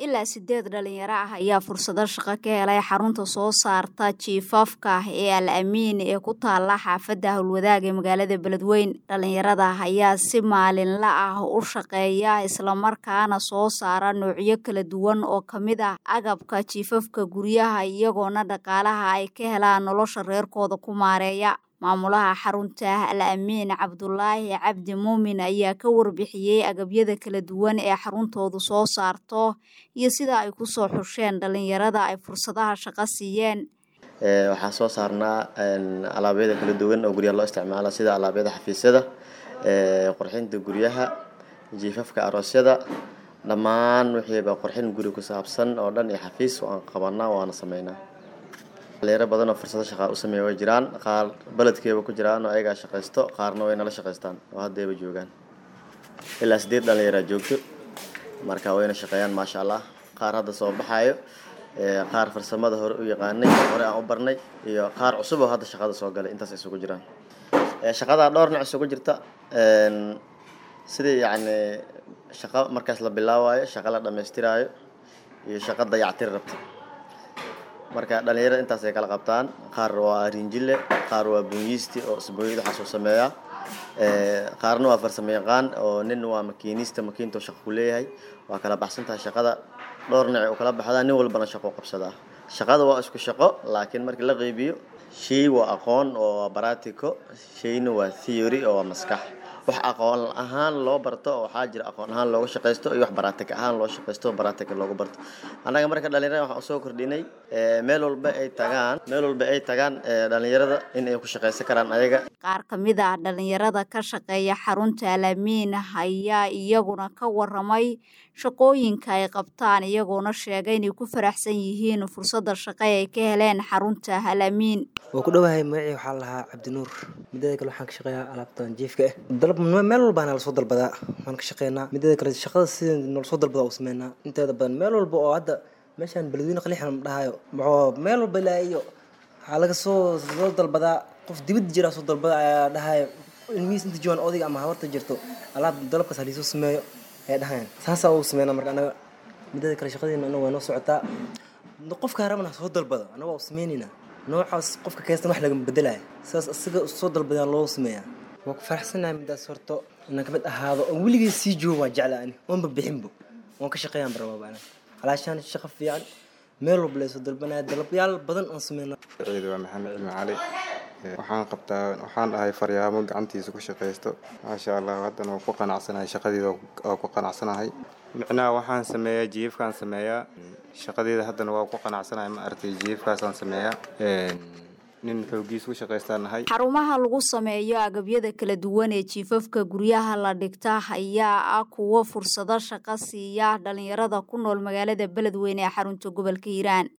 ilaa sideed dhalinyaro ah ayaa fursado shaqo ka helay xarunta soo saarta jiifafka ee al amiin ee ku taala xaafadda howlwadaag ee magaalada beledweyn dhalinyarada ayaa si maalinla ah u shaqeeya islamarkaana soo saara noocyo kala duwan oo kamid ah agabka jiifafka guryaha iyagoona dhaqaalaha ay ka helaan nolosha reerkooda ku maareeya maamulaha xarunta al amiin cabdulaahi cabdi muumin ayaa ka warbixiyey agabyada kala duwan ee xaruntoodu soo saarto iyo sida ay kusoo xusheen dhalinyarada ay fursadaha shaqo siiyeen waxaan soo saarnaa alaabyada kala duwan oo guryaha loo isticmaalo sida alaabyada xafiisyada qurxinta guryaha jiifafka aroosyada dhammaan wixiiba qurxin guri ku saabsan oo dhan iyo xafiis waan qabanaa waana sameynaa dhalinyaro badan oo fursado shaqaa u sameeya way jiraan qaar beledkeeba ku jiraan oo ayagaa shaqaysto qaarna way nala shaqaystaan oo haddayba joogaan ilaa sideed dhalinyaraa joogto marka wayna shaqeeyaan maasha allah qaar hadda soo baxaayo qaar farsamada hore u yaqaanay hore aan u barnay iyo qaar cusub oo hadda shaqada soo galay intaas isugu jiraan shaqadaa dhowr nooc isugu jirta sidii yacni shaqo markaas la bilaawaayo shaqo la dhammaystiraayo iyo shaqo dayactir rabta marka dhalinyarada intaas ay kala qabtaan qaar waa rinjile qaar waa bunyiisti oo isbooyada waxaa soo sameeya qaarna waa farsamo yaqaan oo nin waa makiinista makiinta shaqo ku leeyahay waa kala baxsan tahay shaqada dhowr nooc u kala baxdaa nin walbana shaqo qabsadaa shaqada waa isku shaqo laakiin markii la qeybiyo shay waa aqoon oo waa baratico shayna waa theory oo waa maskax wax aqoon ahaan loo barto oo waxaa jira aqoon ahaan loogu shaqaysto iyo wax baratik ahaan loo shaqaysto baratik loogu barto annaga marka dhalinyarada waxaan usoo kordhinay meel walba ay tagaan meel walba ay tagaan dhalinyarada in ay ku shaqaysan karaan ayaga qaar ka mid ah dhalinyarada ka shaqeeya xarunta alamiin ayaa iyaguna ka waramay shaqooyinka ay qabtaan iyagoona sheegay inay ku faraxsan yihiin fursada shaqo ay ka heleen xarunta alamiin waa ku dhowahay magacii waxaa lahaa cabdinuur mideeda kale waxaan ka shaqeeyaa alaabtan jiifka ah dalab meel walbaa nala soo dalbadaa waan ka shaqeynaa mideeda kale shaqada sida nala soo dalbadaa u sameynaa inteeda badan meel walba oo hadda meeshaan beledweyne qaliixan dhahayo maxoo meel walba ilaa iyo waxaa laga soo soo dalbadaa qof dibadda jiraa soo dalbada ayaa dhahayo ilmihiis inta joogaan odayga ama habarta jirto alaab dalabkaas haliisoo sameeyo ayaa dhahayaan saasaa u sameynaa marka anaga mideeda kale shaqadeena anaga waa noo socotaa qofka rabana soo dalbada anaga waa u sameyneynaa noocaas qofka kaystan wax lagama bedelaya saas asiga soo dalbadaan loo sameeyaa waa ku faraxsanahay midaas horto inaan kamid ahaado oo weligay sii joogo waa jecla ani oonba bixinbo waan ka shaqeeyaan barababa ana calaashaan shaqo fiican meel walba laysoo dalbanaya dalabyaal badan aan sameyna ciid waa maxamed cilmi cali waxaan qabtaa waxaan dhahay faryaamo gacantiisa ku shaqaysto maasha allah haddana waa ku qanacsanahay shaqadeeda waa ku qanacsanahay micnaha waxaan sameeyaa jiifkaan sameeyaa shaqadeeda haddana waa ku qanacsanahay ma aragtay jiifkaasaan sameeyaa nin xoogiis ku shaqaystaanahay xarumaha lagu sameeyo agabyada kala duwan ee jiifafka guryaha la dhigta ayaa ah kuwo fursado shaqo siiya dhalinyarada ku nool magaalada beledweyne ee xarunta gobolka hiiraan